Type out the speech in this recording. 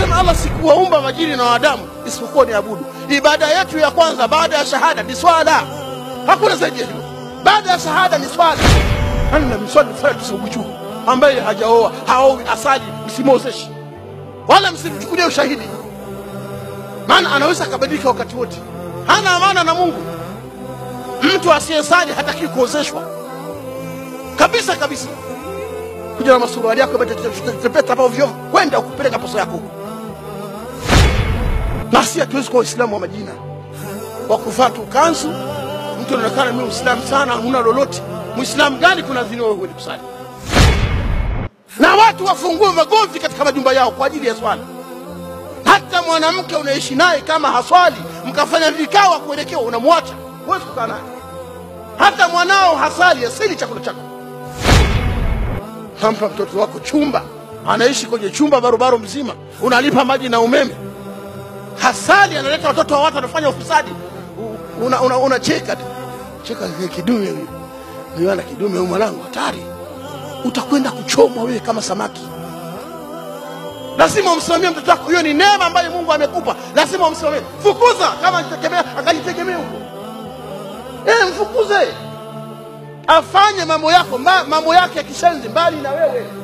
Anasema Allah, sikuwaumba majini na wanadamu isipokuwa ni abudu. Ibada yetu ya kwanza baada ya shahada ni swala, hakuna zaidi ya hilo. Baada ya shahada ni swala. Anna mswali fanya tusibuchu, ambaye hajaoa haowi asali, msimwozeshe wala msimchukulie ushahidi, maana anaweza akabadilika wakati wote, hana amana na Mungu. Mtu asiyesali hataki kuozeshwa kabisa kabisa. Kuja na masuruali yako yametepeta hapo ovyo, kwenda ukupeleka poso yako huko. Na si hatuwezi kuwa Waislamu wa majina wa kuvaa tu kanzu, mtu anaonekana mimi Muislamu sana, huna lolote. Muislamu gani kuna dhini wewe huendi kusali? Na watu wafungue magomvi katika majumba yao kwa ajili ya swala. Hata mwanamke unaishi naye kama haswali, mkafanya vikao kuelekea, unamwacha, huwezi kukaa naye. Hata mwanao hasali, asili chakula chako hampa mtoto wako chumba, anaishi kwenye chumba barobaro mzima, unalipa maji na umeme, hasali, analeta watoto wa watu, anafanya ufisadi, unacheka una, una cheka tu. cheka kidume huyu huyu ana kidume huyu, mwanangu hatari, utakwenda kuchomwa wewe kama samaki. Lazima umsimamie mtoto wako, hiyo ni neema ambayo Mungu amekupa, lazima umsimamie. Fukuza kama ajitegemea, akajitegemea huko, eh, mfukuze afanye mambo yako mba, mambo yake ya kishenzi mbali na wewe